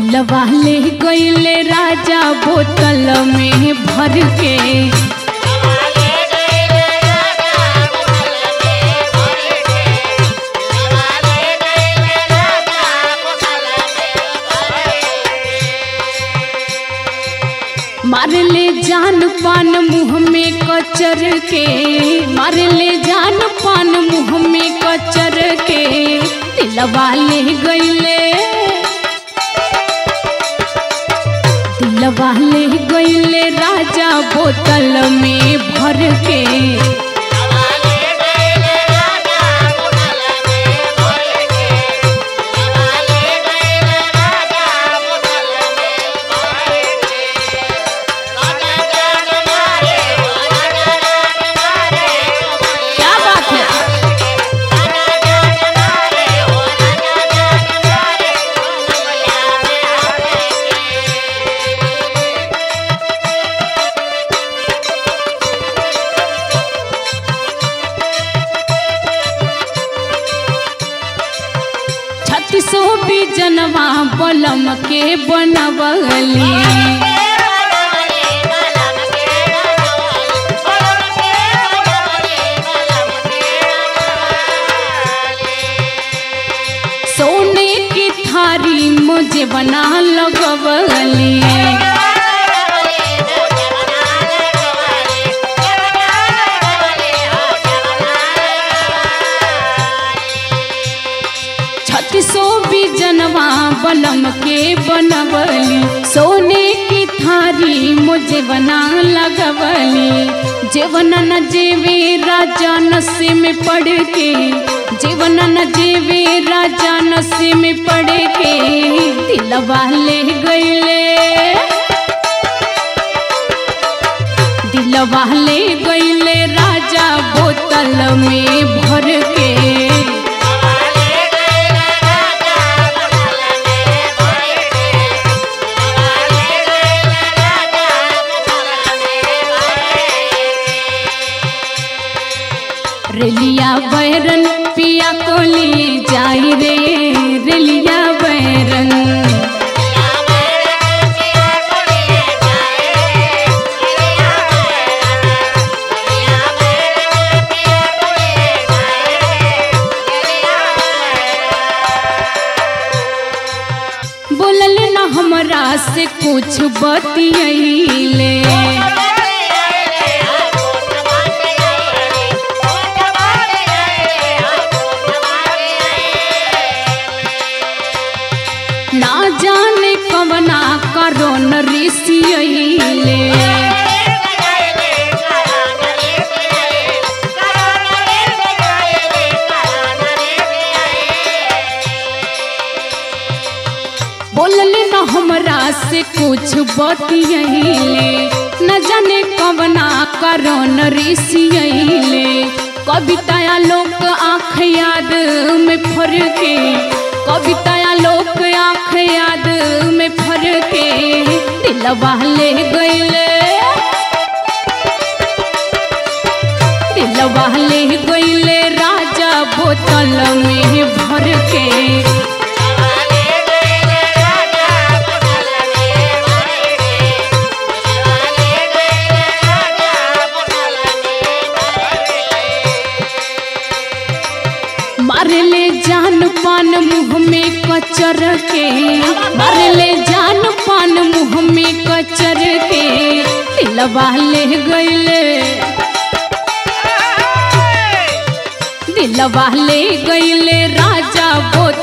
दिलवा ले गईले राजा बोतल में भर के मार ले जान पान मुंह में कचर के मार ले जान पान मुंह में कचर के दिलवा ले गईले दिलवा ले गईले राजा बोतल में भर के क्या बात है छत्तीसो भी जनवा बलम के बनवली सोने की थारी मुझे बना लगवली छत्तीसो भी जनवा बलम के बनवली सोने की थारी मुझे बना लगवली जीवन न जेवे राजा नशे में पड़ के जीवन न जेवे राजा नशे में पड़ के दिलवा ले गईले दिलवा ले गईले राजा बोतल में भर के रेलिया बैरन पिया को लिए जाई रे रेलिया बैरन बोलल न हमरा से कुछ बतियैले ना जाने कवना करो न ऋषियैले बोलल न हमरा से कुछ बतियैले न जाने कवना करो न ऋषियैले कविताया लोक आँख याद में फर के कविताया लोक आँख याद में फर के दिलवा ले गईले दिलवा ले गईले राजा बोतल में भर के मारले जान पान मुंह में कचर के मारले जान पान मुंह में कचर के दिलवा ले गईले दिलवा ले गईले राजा बोत